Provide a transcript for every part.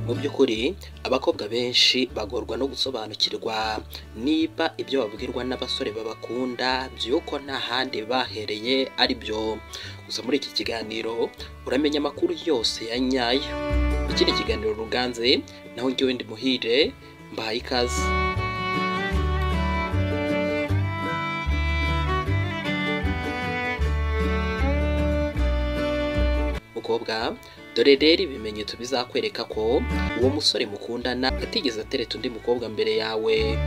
mu by'ukuri abakobwa benshi bagorwa no gusobanukirwa niba ibyo babwirwa n'abasore babakunda by'uko nta handi bahereye ari byo gusa muri iki kiganiro uramenya amakuru yose ya nyayo iki ni ikiganiro ruganze naho njyewe ndi muhire mbahaye ikaze mukobwa dore rero ibimenyetso bizakwereka ko uwo musore mukundana atigeze atereta undi mukobwa mbere yawe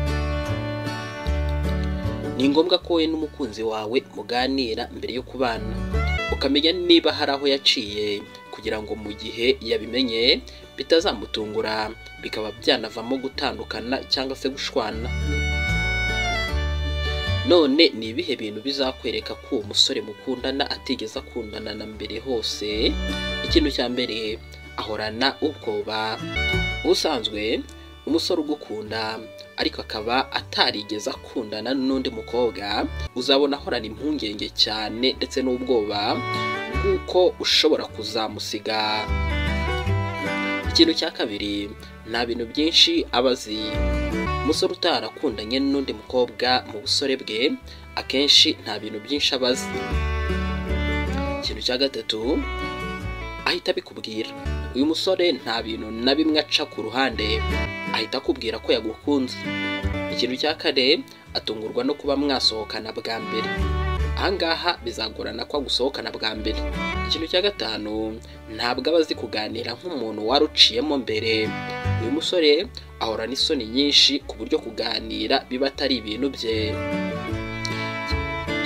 ni ngombwa ko wowe n'umukunzi wawe muganira mbere yo kubana ukamenya niba hari aho yaciye kugira ngo mu gihe yabimenye bitazamutungura bikaba byanavamo gutandukana cyangwa se gushwana none ni ibihe bintu bizakwereka ko uwo musore mukundana atigeze akundana na mbere hose ikintu cya mbere ahorana ubwoba ubusanzwe umusore ugukunda ariko akaba atarigeze akundana n'undi mukobwa uzabona ahorana impungenge cyane ndetse n'ubwoba bw'uko ushobora kuzamusiga ikintu cya kabiri nta bintu byinshi aba azi umusore utarakundanye n'undi mukobwa mu busore bwe akenshi nta bintu byinshi aba azi ikintu cya gatatu ahita abikubwira uyu musore nta bintu na bimwe aca ku ruhande ahita akubwira ko yagukunze ikintu cya kane atungurwa no kuba mwasohokana bwa mbere ahangaha bizagorana ko agusohokana bwa mbere ikintu cya gatanu ntabwo aba azi kuganira nk'umuntu wari uciyemo mbere uyu musore ahorana isoni nyinshi ku buryo kuganira biba atari ibintu bye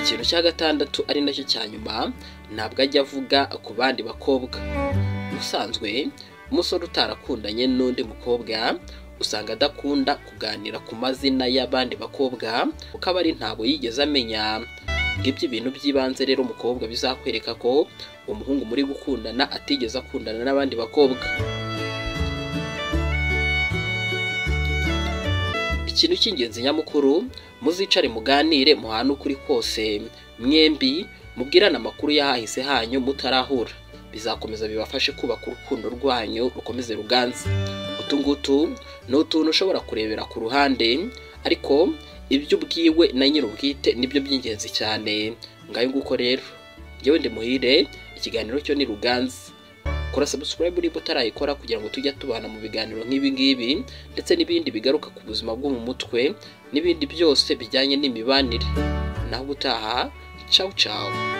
ikintu cya gatandatu ari nacyo cya nyuma ntabwo ajya avuga ku bandi bakobwa ubusanzwe umusore utarakundanye n'undi mukobwa usanga adakunda kuganira ku mazina y'abandi bakobwa kuko aba ari ntabwo yigeze amenya ngibyo ibintu by'ibanze rero umukobwa bizakwereka ko umuhungu muri gukundana atigeze akundana n'abandi bakobwa ikintu cy'ingenzi nyamukuru muzicare muganire muhane ukuri kose mwembi mubwirane amakuru y'ahahise hanyu mutarahura bizakomeza bibafashe kubaka urukundo rwanyu rukomeze ruganze utu ngutu ni utuntu ushobora kurebera ku ruhande ariko ibyo ubwiwe na nyir'ubwite nibyo by'ingenzi cyane ngayo nguko rero njyewe ndi muhire ikiganiro cyo ni ruganze kora subscribe niba utarayikora kugira ngo tujye tubana mu biganiro nk'ibi ngibi ndetse n'ibindi bigaruka ku buzima bwo mu mutwe n'ibindi byose bijyanye n'imibanire naho ubutaha cawu cawu